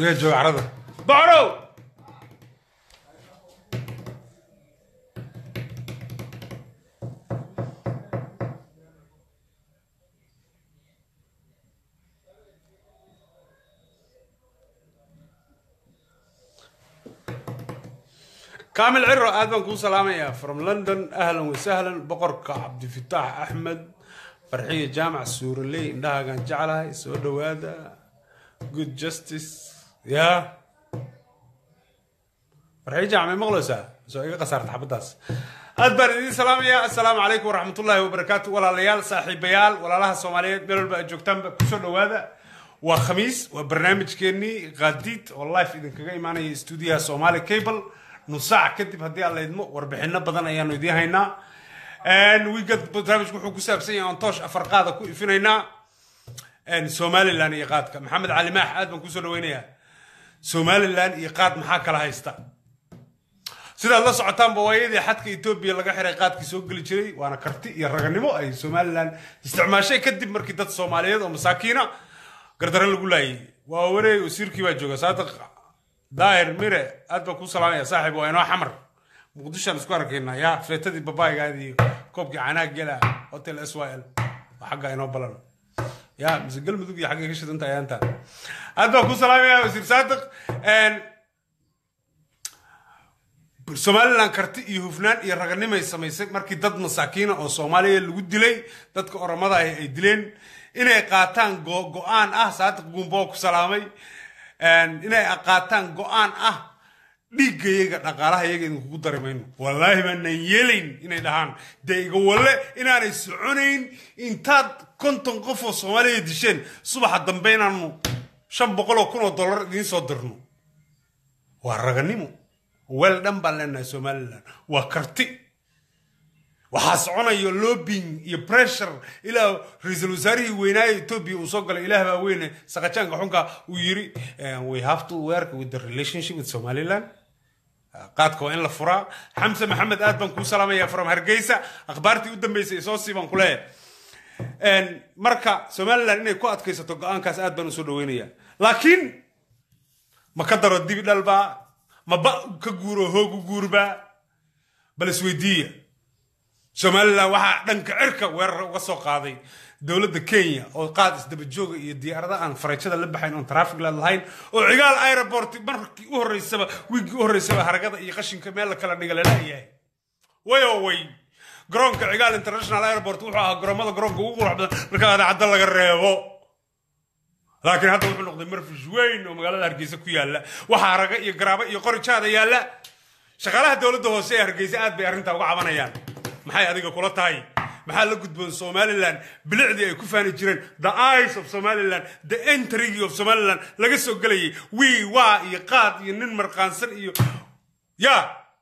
yaa jooga carada bocrow كامل عرو آدم كون سلامة يا from London أهلا وسهلا بقرك عبد الفتاح أحمد فرحية جامعة السورلي إنها كان جعلها سودو هذا good justice يا فرحية جامعة مغلسة سو إيقا قصارت حبتاس أدبر إذن سلام يا السلام عليكم ورحمة الله وبركاته ولا ليال صاحبيال ولا لها الصوماليات بيرل بقى جوكتان بكسودو هذا وخميس وبرنامج كيني غاديت والله في إذن كغاي معنا استوديو سومالي كيبل nus saac kadib haddii aan la idmo warbixino badan ayaanu idiin haynaa wiigad barnaamijku wuxuu ku saabsan yahay on toosh afar qaada ku ifinaynaa somalilan iyo qaadka maxamed cali maax aad baan kusoo dhaweynayaa somalilan iyo qaad maxaa kala haysta sidaad la socotaanba waayadii xadka etoobiya laga xiray qaadkii soo geli jiray waana karti iyo raganimo ay somalilan isticmaashay kadib markii dad soomaaliyeed oo masaakiina gardaro lagu laayay waa wareey wasiirkii baa jooga saadiq daahir mire aad baan kuu salaamaya saaxiib waa inoo xamar muqdishoan isku arkaynaa yaa feetadii babaaygaadi iyo koobkii canaag gela hotel s y l waa xagga inoo balan yaa mise galmudug iyo xaggay ka shidanta ayaanta aad baan kuu salaamaya wasiir saadiq somalilan karti iyo hufnaan iyo raganimay samaysay markii dad masaakiina oo soomaaliya lagu dilay dadka oramada ah ay dileen inay qaataan go-aan ah saadiq guumboo ku salaamay inay qaataan go-aan ah dhiiggayaga dhaqaalaha yaga idinkugu dari mayno wallaahi baanaan yeelayn inay dhahaan dee iga walle inaanay soconayn intaad konton qof oo soomaaliya disheen subaxa dambe inaanu shan boqol oo kun oo dollar idiin soo dirno waa raganimo weel dhan baan leenahay somalilan waa karti waxaa soconayo lobbying iyo pressure ilaa ra-iisul wasaarihii weynaaye etoobiya uu soo galay ilaah baa weyne saqajaanka xunka uu yiri we have to work with the relationship with somaliland qaadka waa in la furaa xamse maxamed aad baan kuu salaamaya from hargeysa akhbaartii u dambeysay soo sii baan ku leeyahay marka somaliland inay ku adkaysato go-aankaas aad baan usoo dhaweynaya laakiin ma ka daro dibi dhalbaa ma ba ka guuro hoogu guurbaa bal isweydiiya somalilan waxaa dhanka cirka weerar uga soo qaaday dowladda kenya oo qaad isdaba jooga iyo diyaarada aan farajada la baxayn oon traffic la lahayn oo cigaal aeroport markii u horreysaba wiiggii u horreysaba haragada iyo qashinka meel la kala dhiga lalayahay way oo way garoonka cigaal international airport wuxuu ahaa garoomada garoonka ugu qurux badan marka adaacadda laga reebo laakiin hadda wuxuu noqday marfish weyn oo magaalada hargeysa ku yaalla waxaa haraga iyo garaabo iyo qorijaada yaalla shaqaalaha dowladda hoose ee hargeysa aad bay arrintaa uga cabanayaan maxay adiga kula tahay maxaa la gudboon somaliland bilicdii ay ku faani jireen the eyes of somaliland the entrygii of somaliland laga soo gelayay wii waa iyo qaad iyo nin marqaansan iyo ya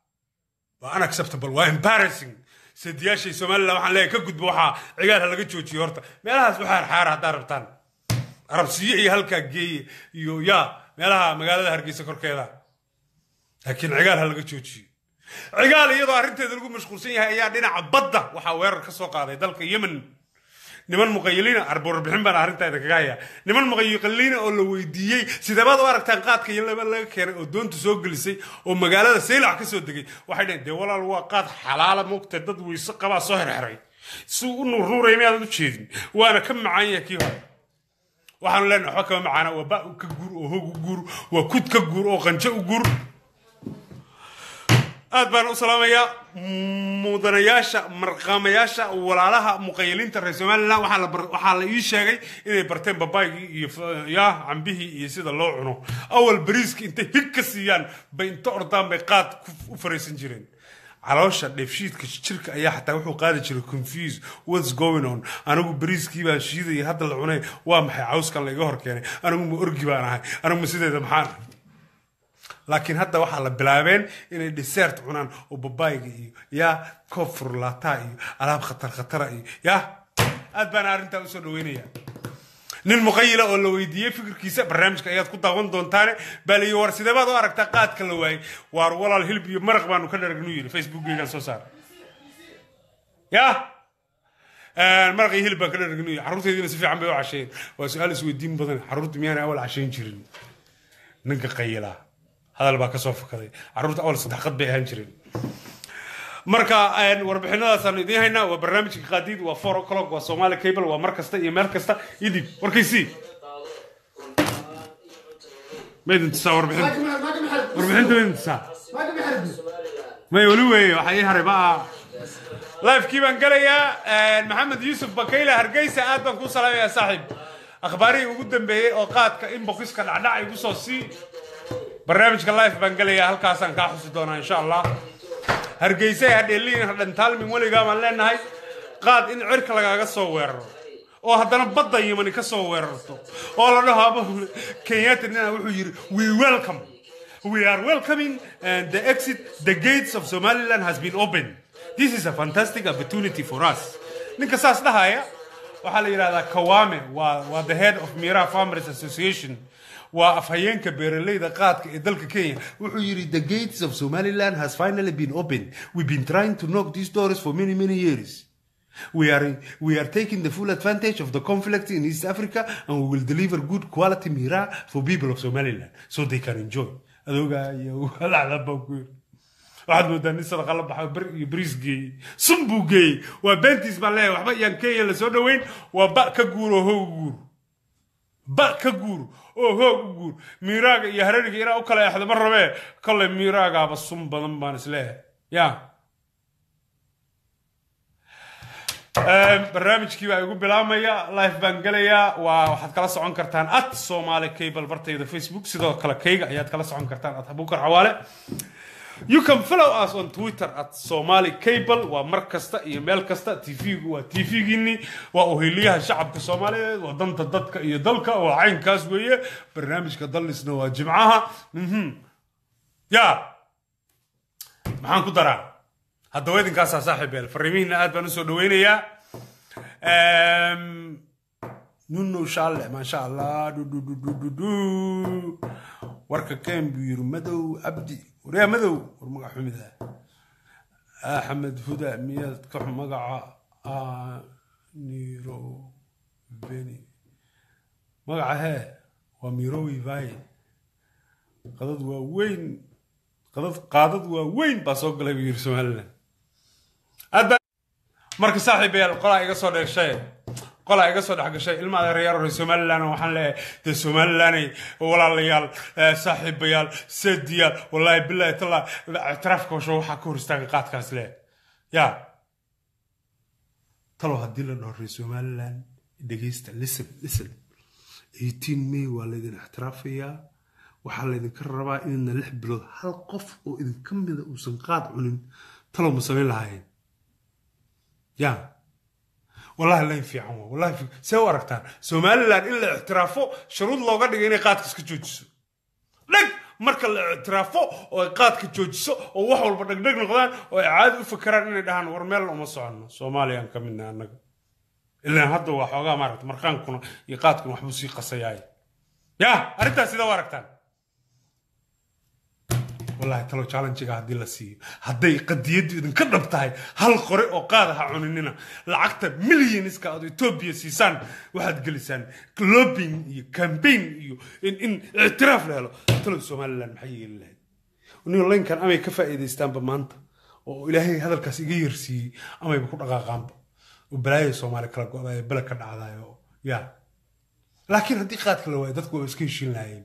waa unacceptable waa embarrassing sadiyaashay somaliland waxaan leeyahay ka gudbo waxaa cigaal ha laga joojiyo horta meelahaas waxaa xaara haddaa rabtaan arabsiyo iyo halkaa geeye iyo ya meelaha magaalada hargeysa korkeeda laakiin cigaal ha laga joojiyo cigaal iyadoo arrinteeda lagu mashquulsan yahay ayaa dhinaca badda waxaa weerar ka soo qaaday dalka yemen niman muqayiliina arbarbixin baan arrintaada kaga hayaa niman muqayiliina oo la weydiiyey sideebaad u aragtaan qaadka iyo laba laga keenay oo doonta soo gelisay oo magaalada saylac ka soo degay waxay dhaheen dee walaal waa qaad xalaala moogta dad weyse qabaa soo herheray suu u nuurnuuraya miyaadan u jeedin waana ka macaan yahay kii hore waxaanu leenahay waxba kama macaana waa ba ka guur oo hoog u guur waa kud ka guur oo qanjo u guur aad baan u salaamayaa mudanayaasha marqaamayaasha walaalaha muqayiliinta reer somaliland waxaa la ii sheegay inay barteen babaygii iyo ya cambihii iyo sida loo cuno awal bariiska intay hig ka siiyaan bay inta ordaan bay qaad u faraysan jireen caloosha dheefshiidka jirka ayaa xataa wuxuu qaadi jiray confuse what's going on anigu bariiskii baan shiidayay hadda la cunay waa maxay cawskan la iga hor keenay anigu ma orgi baan ahay anigu ma sideeda maxaan laakiin hadda waxaa la bilaabeen inay desert cunaan oo babayga iyo yaa koob furlaataa iyo alaab khatar khatara iyo yaa aad baana arrintaa usoo dhaweynaya nin muqayila oo la weydiiyey fikirkiisa barnaamijka ayaad ku daawan doontaane baa la yii war sidee baad u aragtaa qaadka la waayey waar walaal hilib iyo maraq baanu ka dharagnu yidhi facebookgeygaan soo saara yaa maraq iyo hilib baan ka dharagnu yidhi carruurteediina si fiican bay u casheeyeen waa su-aal isweydiin badan carruurta miyaanay awal casheyn jirin ninka qayilaa hadal baa kasoo fakaday carruurta awal saddexqad bay ahaan jireen marka warbixinadaasaan idiin haynaa waa barnaamijka qaadiid waa four o'clock waa somali cable waa mar kasta iyo meel kasta idib warkaysii ma idin tusaa warbixinta warbixinta ma idin tusaa may weli weeye waxaa ii haray ma lifekii baan gelayaa maxamed yuusuf bakayle hargeysa aad baan kuu salaamayaa saaxiib akhbaarihii ugu dambeeyey oo qaadka inboxiska dhacdhac igu soo sii barnaamijka life baan gelayaa halkaasaan kaa xusi doonaa insha allah hargeysa hadheeliin hadhantaalmin weligaa baan leenahay qaad in cirka lagaaga soo weeraro oo haddana badda yimani ka soo weerarto oo la dhaho aba kenyatta nina wuxuu yidhi we welcome we are welcoming and the exit the gates of somaliland has been opened this is a fantastic opportunity for us ninka saas dhahaya waxaa la yidhahdaa kawame waa waa the head of mira farmers association waa afhayeenka beeraleyda qaadka ee dalka kenya wuxuu yidhi the gates of somaliland has finally been opened we've been trying to knock these doors for many many years we are we are taking the full advantage of the conflict in east africa and we will deliver good quality mira for people of somaliland so they can enjoy adoogaa iyo walacdaba ku yiri waxaad moodaa nin sadaqa la baxo ber iyo bariis geeyey sun buu geeyey waa beentiis baan leeyahay waxba iyaan kenya lasoo dhoweyn waa ba ka guur oo hoog guur ba ka guur oo hoog u guur miiraaga iyo harariga inaa u kala exdo ma rabee kolley miiraagaaba sun badan baan isleeyahay ya barnaamijkii baa igu bilaabmaya live baan gelayaa waa waxaad kala socon kartaan at somali cable bartayda facebook sidoo kale kayga ayaad kala socon kartaan at abukar cawaale you can follow us on twitter at somali cable waa mar kasta iyo meel kasta tvgu waa tvgiini waa oheliyaha shacabka soomaaliyeed waa danta dadka iyo dalka waa caynkaas weeye barnaamijka dallisna waa jimcaha ya maxaan ku daraa haddaba idinkaasaa saaxiib eel fariimihiina aad baan usoo dhaweynayaa nuno shaale maasha allah dhudhudhudhudhu warka ken buu yiri madow cabdi waryaa madow war magac xumida axmed huda miyaad ka magaca niro beni magaca hee waa mirowi vaye qadad waa weyn qadad qaadad waa weyn baa soo galay buu yiri somaliland marka saaxiib yaal qolaa iga soo dheeshay qolaa iga soo dhex gashay ilma adeerayaal hore somaliland waxaan leeyahay dee somalilanday walaalayaal saaxiibayaal seediyaal wallaahi billahi talla ictiraafka hosho waxaa ka hor istaaga qaadkaas leh ya talo haddii la dhaho reer somaliland dhegeysta listen listen 18 may waa laydin ixtiraafayaa waxaa laydinka rabaa inayna lix bilood hal qof oo idinka mida uusan qaad cunin talow ma samayn lahaayeen ya wallahi layn fiican waa wallahi see u aragtaan somaliland in la ictiraafo shuruud looga dhigay inay qaadka iska joojiso dheg marka la ictiraafo oo ay qaadka joojiso oo wax walba dhegdheg noqdaan oo ay caadi u fakeraan inay dhahaan war meel uma soconno soomaaliyaan ka midna annaga ilaan hadda waa xoogaa maaragta marqaankuna iyo qaadkuna waxbuu sii qasayaay ya arrintaas sida u aragtaan wallahi talo challengiga haddii la siiyo hadday qadiyaddu idinka dhab tahay hal qore oo qaada ha cuninina lacagta milyoniska aad etoobiya siisaan waxaad gelisaan lobbying iyo campaign iyo in ictiraaf la helo talo somaliland maxay yeeli lahayd niyo laynkan amay ka faa'iidaystaanba maanta oo ilaahay hadalkaas iga yarsiiyey amayba ku dhaqaaqaanba oo balaayada soomaali kala go-dayo bele ka dhacdayo ya laakiin haddii qaadka la waayo dadku waa iska heshiin lahaayeen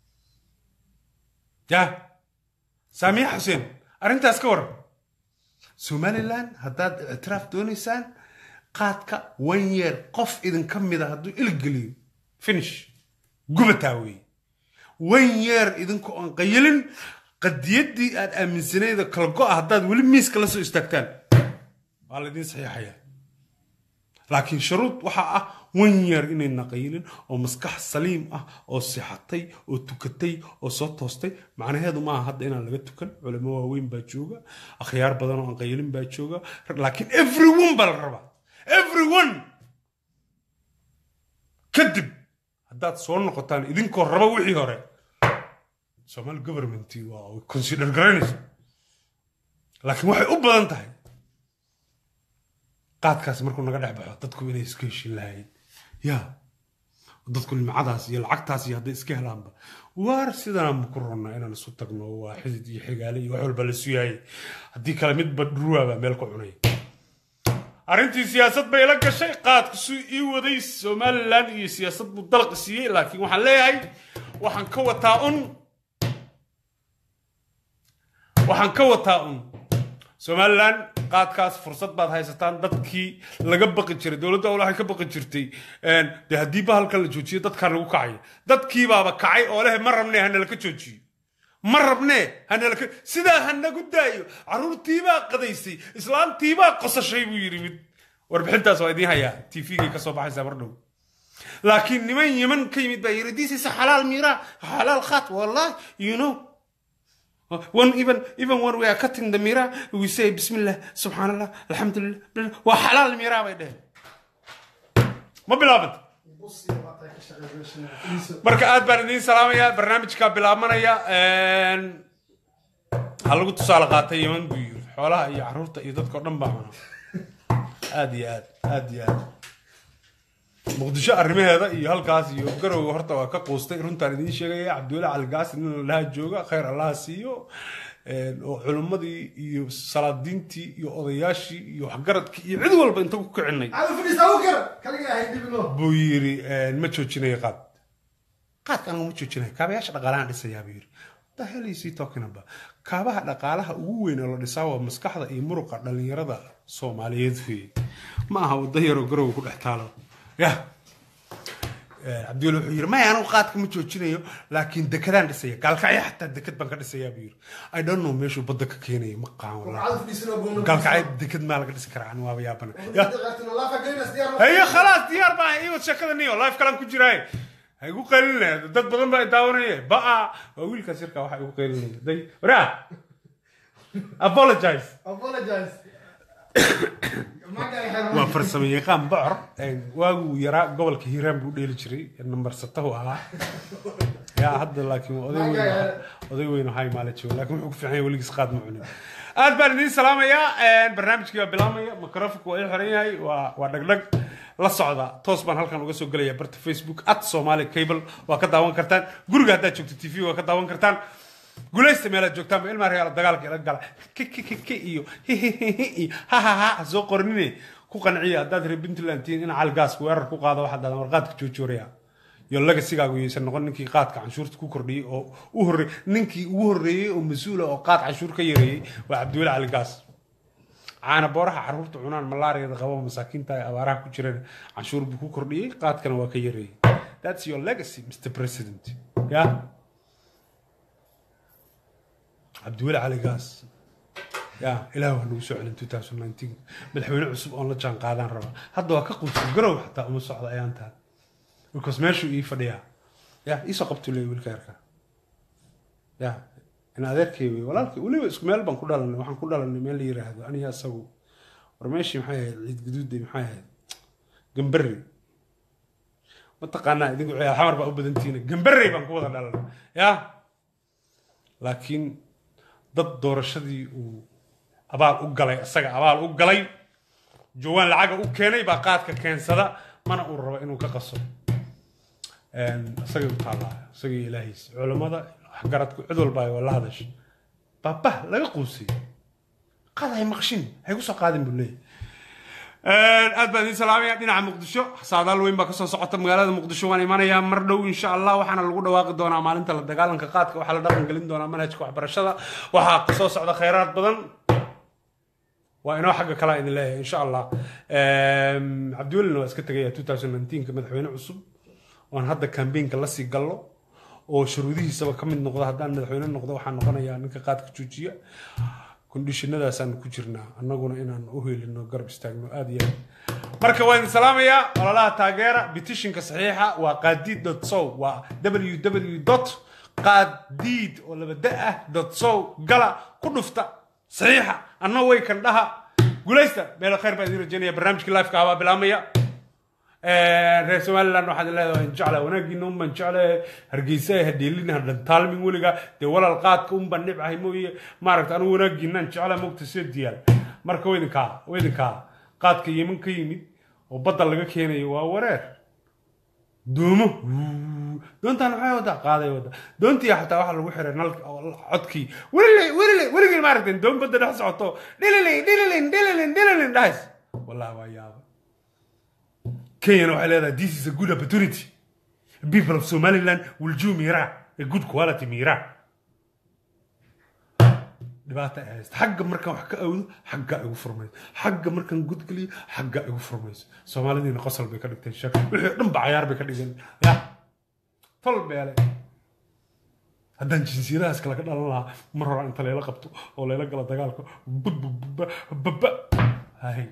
ya saamiya xuseen arrintaas ka waran somaliland haddaad ictiraaf doonaysaan qaadka one year qof idinka mida hadduu iligeliyo finish gubataa weeye one year idinka oon qayilin qadiyaddii aad aaminsanayda kala go-a haddaad weli miiska la soo istaagtaan waa laydin saxiixayaa laakiin shuruud waxaa ah one year inayna qayilin oo maskax saliim ah oo sixatay oo tukatay oo soo toostay macnaheedu maaha hadda inaan laga tukan culamo waaweyn baa jooga akhyaar badan oo aan qayilin baa jooga laakiin everyone baa la rabaa everyone kadib haddaad soo noqotaan idinkoo raba wixii hore somaali government waa consider garanaysa laakiin waxay u badan tahay qaadkaas markuu naga dhex baxo dadku inay iska heshin lahayn ya dadku nimcadaas iyo lacagtaas iyo hadday iska helaanba waar sidanaa ma ku ronnaa inaan isu tagno waa xidid iyo xigaale iyo wax walba la suyaayay haddii kale midba dhuruwaabaa meel ku cunay arrintii siyaasad bay la gashay qaadku suu ii waday somalilan iyo siyaasad buu dalqi siiyey laakiin waxaan leeyahay waxaan ka wataa un waxaan ka wataa un somalilan qaadkaas fursad baad haysataan dadkii laga baqi jiray dowladda ol waxay ka baqi jirtay dee haddii bahalka la joojiyo dadkaan lagu kacay dadkii baaba kacay oo leh ma rabnee hanalaka joojiyo ma rabnee hanalaka sidaa hanagu daayo carruurtiibaa qadaysay islaantiibaa qosashay buu yidhi mid warbixintaas waa idiin hayaa tvgay kasoo baxaysaa mar dhow laakiin niman yeman ka yimid baa yidhi this is a xalaal miira xalaal khat wallahi you know when even even when we are cutting the mira we say bismillah subhanallah alhamdulillah waa xalaal mira bay dheheen ma bilaabanta marka aad baan idiin salaamayaa barnaamijkaa bilaabmanaya ha lagu tusaale qaatay yeman buu yiri xoolaha iyo caruurta iyo dadka o dhan baa cuna aad iyo aad aad iyo aad muqdisho arrimaheeda iyo halkaas iyo garowga horta waa ka quustay runtaan idiin sheegaya cabdiweli caligaasi nin laha jooga khayr allaha siiyo oo culimmadii iyo salaadiintii iyo odayaashii iyo waxgaradkii iyo cid walba inta ku kicinay buu yiri ma joojinayo qaad qaadka anigu ma joojinayo kaabayaasha dhaqaalahan dhisayaa buu yiri the hell is he talking about kaabaha dhaqaalaha ugu weyn oo la dhisaa waa maskaxda iyo muruqa dhalinyarada soomaaliyeed weeye ma aha wadda yaroo garowga ku dhex taalo ya cabdiweli wuxuu yiri maya anigu qaadka ma joojinayo laakiin dekadaan dhisaya gaalkacyo xataa dekad baan ka dhisayaa buu yiri i don't know meeshuu badda ka keenayo ma qaan wallahi gaalkacyo dekad maa laga dhisi karaa ani waaba yaabana hayo khalaas diyaar baa iwad sheekada niyo life kalaan ku jiraaye ha igu qaylinaya dad badan baa daawanaya ba'a waa wiilkaas yarkaa waxa igu qaylinaya day waraa apologize waa farsamo yaqaan bocor waaguu yaraa gobolka hiiraan buu dheeli jiray nambar satahu ahaa yaa hadda laakiin oday weyn oday weyn oo haymaale joogo laakiin wuxuu ku fiican yahay weligiis qaad ma cunin aad baan idiin salaamayaa barnaamijkii baa bilaabmaya microfonku waa ii xiran yahay waa waa dhagdhag la socda toos baan halkan uga soo gelaya barta facebook at somali cable waa ka daawan kartaan guriga haddaad joogto t v waa ka daawan kartaan guulaysta meelaad joogtaan ba ilmaa regaala dagaalka ila gala kkkk iyo iyo hahaha soo qornine ku qanciya haddaad reer puntland tihiin in calgaasku weerar ku qaado waxaad dhahdaa warqaadka joojooraya iyo lagasigaagu yaysan noqon ninkii qaadka canshuurta ku kordhiyey oo u horrey ninkii ugu horreeyey oo mas-uula oo qaad canshuur ka yareeyey waa cabdiweli caligaas caana booraha carruurta cunaan malaariyada qabo masaakiinta ay abaaraha ku jireen canshuur buu ku kordhiyey qaadkana waa ka yareeyey that's your legacy mr president ya cabdiweli cali gaas ya ilaah waa nagu soo celin 2019 madaxweyne cusub oon la jaan qaadaan raba hadda waa ka quusa garow xataa uma socda ayaan tahay because meeshuu ii fadhiyaa ya iisoo qabtuu leeya wiilka yarka ya in adeerkay wey walaalkay weliba isku meel baan ku dhalanay waxaan ku dhalanay meel la yiraahdo aniga asagu war meeshii maxay ahayd ciid gaduuday maxay ahayd gambarri mataqaanaa idinku ciyaal xamar baa u badantihiin gambarrey baan ku wada dhalanay ya laakiin dad doorashadii uu abaal u galay isaga abaal u galay jawaan lacaga u keenay baa qaadka keensada mana uu rabo inuu ka qaso isagay u taallaa isagii ilaahiis culammada waxgaradku cid walba ay la hadashay baabah laga quusay qaad hay maqshin hay ku soo qaadin buu leeyahy aad baan idiin salaamaya dhinaca muqdisho saadaal weyn baa kasoo socota magaalada muqdisho waan imanayaa mar dhow insha allah waxaana lagu dhawaaqi doonaa maalinta la dagaalanka qaadka waxaa la dhaqan gelin doonaa manhajka waxbarashada waxaa kasoo socda khayraad badan waa inoo xagga kalaa idin leeyahay insha allah cabdiwelina waa iska tegaya 2019ka madaxweyne cusub oon hadda kambeynka lasii gallo oo shuruudihiisaba ka mid noqda haddaan madaxweyne noqdo waxaa noqonayaa ninka qaadka joojiya kondishinadaasaan ku jirnaa annaguna inaan u helino garab istaagno aad iyo aad marka waan idin salaamayaa ololaha taageera bitishinka saxiixa waa qaadiid dot sow waa www dot qaadiid oo laba da ah dot sow gala ku dhufta saxiixa anna way kan dhaha guulaysta meel khayr baa idin rajaynaya barnaamijkii lifeka abaa bilaamaya reer somaliland waxaad leedahay jecla wanaagiina un baan jeclahay hargeysa hadheelin hadhantaalmin weliga dee walaal qaadka un baan nibcahay mooye maaragta anigu wanaagiinaan jecla mogta soo diyaal marka waydinkaa waydinkaa qaadka yeman ka yimid oo badda laga keenayo waa wareer doomo doontaan maxay wadaa qaaday wadaa doontii xataa waxaa lagu xiray nalka codkii welile welile weligii maaragteen doon badda dhex socoto dhililin dhililin dhililin dhililin dhahays wallahi waa yaaba kenyana waxay leedahay this is a good opportunity people of somaliland will do mira a good quality mira dhibaata ay haysta xagga markaan wax ka awdo xaggaa igu furmayso xagga markaan gudgeliyo xaggaa igu furmayso soomaalidiina qosol bay ka dhigteen shak wixii dhan ba cayaar bay ka dhigeen ya tol beele haddaan jinsiyadahaas kale ka dhalan lahaa mar hore inta layla qabto oo layla galo dagaalka baba hay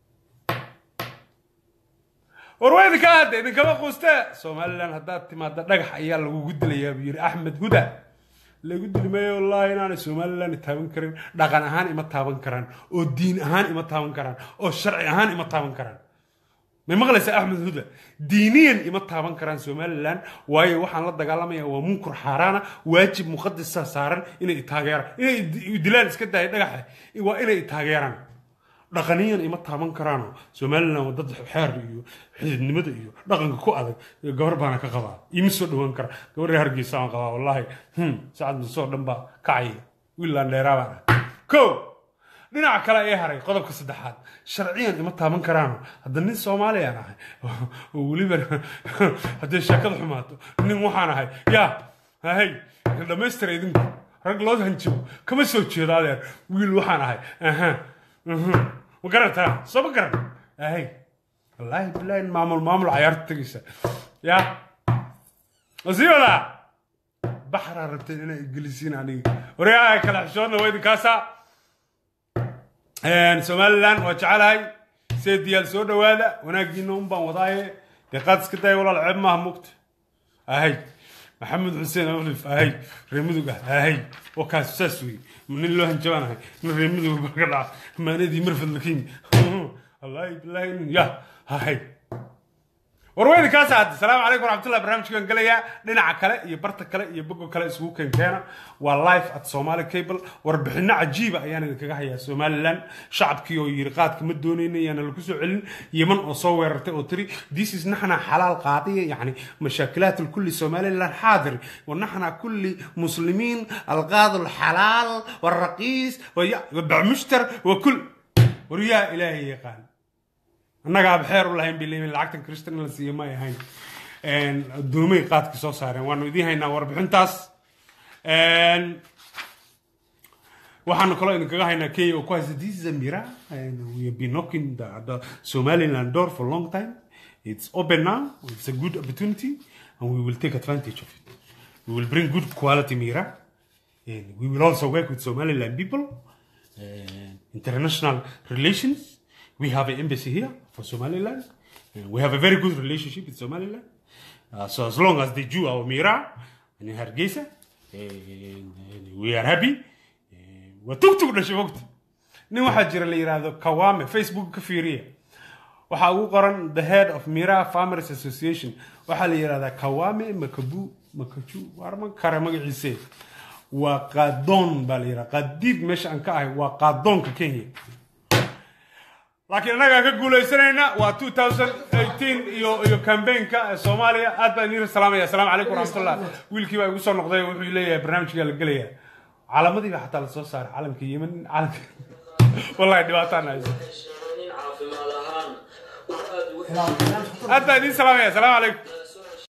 war waa idinka hadda idinkama quustee somalilan haddaad timaada dhagax ayaa lagugu dilayaa buu yidhi axmed huda lagu dili maayo wallaahi inaanay somalilan taaban karin dhaqan ahaan ima taaban karaan oo diin ahaan ima taaban karaan oo sharci ahaan ima taaban karaan may maqlaysaa axmed huda diiniyan ima taaban karaan somalilan waayo waxaan la dagaalamaya waa munkar xaaraana waajib muqadasa saaran inay taageeraan inay dilaan iska daaya dhagaxa waa inay taageeraan dhaqaniyan ima taaban karaano somalilan waa dad xeer iyo xididnimada iyo dhaqanka ku adag gabar baana ka qabaa ima soo dhawaan kara gabarha hargeysa aan qabaa wallaahi sacad musoo dhan baa kacaya wiilaan dheeraa baan ah ko dhinaca kale ee haray qodobka saddexaad sharciyan ima taaban karaano hadda nin soomaaliyaan ahay oo weliba hadday sheekada xumaato nin waxaan ahay yaa hay dhammaystira idinku rag loo hanjibo kama soo jeedo adeer wiil waxaan ahay aha ma garantaa soo ma garan ahay wallaahi bilaahi maamul maamul cayaarta tegaysa yaa wasii wadaa baxraa rabteen inay gelisiin aniga waryaa kala xishoodna waa idinkaasaa somalilan waa jecelahay seediyaal soo dhowaada wanaagiina un baan wadaaye dee qaad iska daya walaal ceeb maaha mugta ahay maxamed xuseen olif ahay reemudug ah ahay oo kaas saas wey nin loo hanjabaanahay nin reemudug barka dhaca maanadii marfad lakin wallaahi bilaahi nin ya ahay warweyne kaas hadda salaamu calaykum waraxmatullah barnaamijkan galayaa dhinaca kale iyo barta kale iyo bogo kale isugu keenkeena waa live at somali cable warbixino cajiiba ayaan idinkaga hayaa somaliland shacabkii oo yiri qaadka ma doonayna ayaana lagu soo celin yeman oo soo weerartay oo tiri this is naxna xalaal qaadiya yani mashaakilaat kulli somaliland xaadir ونحن كل مسلمين القاضي الحلال والرقيس وبعمشتر وكل وريا إلهي يقال annagaa bxeer u lahayn bay leeyihin lacagtan kristan la siiye ma ay ahayn doomay qaadka soo saareen waanu idiin haynaa warbixintaas waxaanu kaloo idinkaga haynaa kenya oo ku haysta this is a mira and we have been knocking the, the somaliland door for a long time it's open now it's a good opportunity and we will take advantage of it we will bring good quality mira and we will also work with somaliland people uh, international relations we have an embassy here for Somaliland. And we have a very good relationship with Somaliland. Uh, so as long as they do our Mira and in Hargeisa, and, and we are happy. وتوك dhashay wogta nin waxaa jira la yidhaahdo kawame facebook ka fiiriya waxaa ugu qoran the head of mira farmers association waxaa la yidhahdaa kawame makabu makaju warma kare magaciise waa qaadoon baa la yidhahda qaadiid meesha aan ka ahay waa qaadoonka kenya laakiin annagaa ka guuleysanayna waa 2018 iyo iyo campaignka ee soomaaliya aad baan idiin salaamaya asalaamu calaykum waraxmatullah wiilkii baa igu soo noqday wuxuu leeyahay barnaamijkaa la gelaya calamadii baa xataa lasoo saaray calamka yemen calamka wallahi dhibaataan hayso aad baan idiin salaamaya asalaamu calaykum